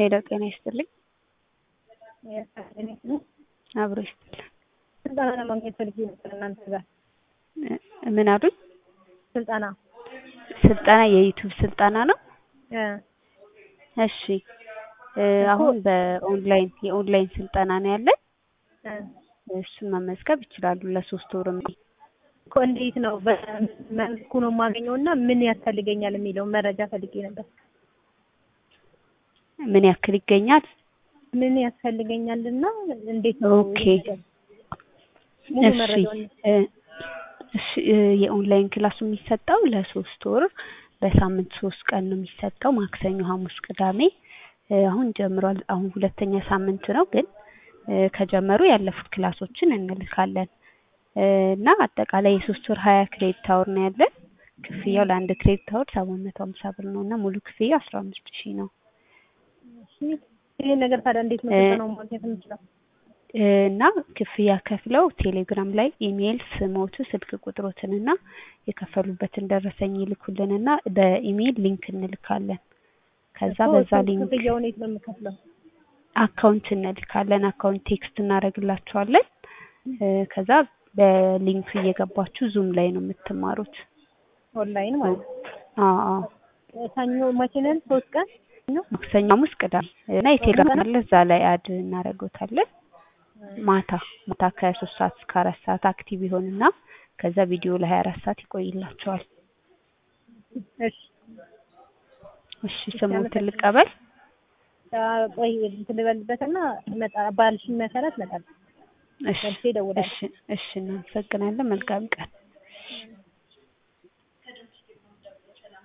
ሄሎ ጤና ይስጥልኝ። አብሮ ይስጥልኝ። ስልጠና ለማግኘት ፈልጌ ነበር እናንተ ጋር ምን አሉኝ? ስልጠና ስልጠና የዩቲዩብ ስልጠና ነው። እ እሺ እ አሁን በኦንላይን የኦንላይን ስልጠና ነው ያለን። እ እሱን መመዝገብ ይችላሉ። ለሶስት ወር ነው። እኮ እንዴት ነው በመልኩ ነው የማገኘው እና ምን ያስፈልገኛል የሚለውን መረጃ ፈልጌ ነበር። ምን ያክል ይገኛል? ምን ያስፈልገኛል እና እንዴት ነው ኦኬ ሙሉ እሺ መረጃውን እ እሺ እ የኦንላይን ክላሱ የሚሰጠው ለሶስት ወር በሳምንት ሶስት ቀን ነው የሚሰጠው። ማክሰኞ፣ ሐሙስ፣ ቅዳሜ እ አሁን ጀምሯል። አሁን ሁለተኛ ሳምንት ነው ግን እ ከጀመሩ ያለፉት ክላሶችን እንልካለን እ እና አጠቃላይ የሶስት ወር ሀያ ክሬዲት አወር ነው ያለን። ክፍያው ለአንድ ክሬዲት አወር ሰባት መቶ ሀምሳ ብር ነው እና ሙሉ ክፍያው አስራ አምስት ሺህ ነው ይሄን ነገር ታዲያ እንዴት ነው እ ስልጠናው ማግኘት የምችለው? እ እና ክፍያ ከፍለው ቴሌግራም ላይ ኢሜይል ስሞቱ ስልክ ቁጥሮትን እና የከፈሉበትን ደረሰኝ ይልኩልንና በኢሜይል ሊንክ እንልካለን። ከዛ እኮ በዛ እሱ ሊንክ ክፍያውን የት ነው የምከፍለው? አካውንት እንልካለን። አካውንት ቴክስት እናደርግላችኋለን። እ ከዛ በሊንኩ እየገባችሁ ዙም ላይ ነው የምትማሩት። ኦንላይን ማለት ነው። አዎ አዎ ሰኞ መቼ ነን? ሶስት ቀን ነው። ማክሰኞ፣ ሐሙስ፣ ቅዳሜ እና የቴሌግራም አለ እዛ ላይ አድ እናደርገውታለን። ማታ ማታ ከሶስት ሰዓት እስከ አራት ሰዓት አክቲቭ ይሆንና ከዛ ቪዲዮ ለሀያ አራት ሰዓት ይቆይላቸዋል። እሺ እሺ ስሞትን ልቀበል። አ፣ ቆይ እንትን ልበልበትና መጣ ባልሽኝ መሰረት እመጣለሁ። እሺ መልሼ እደውላለሁ። እሺ እሺ እናመሰግናለን። መልካም ቀን።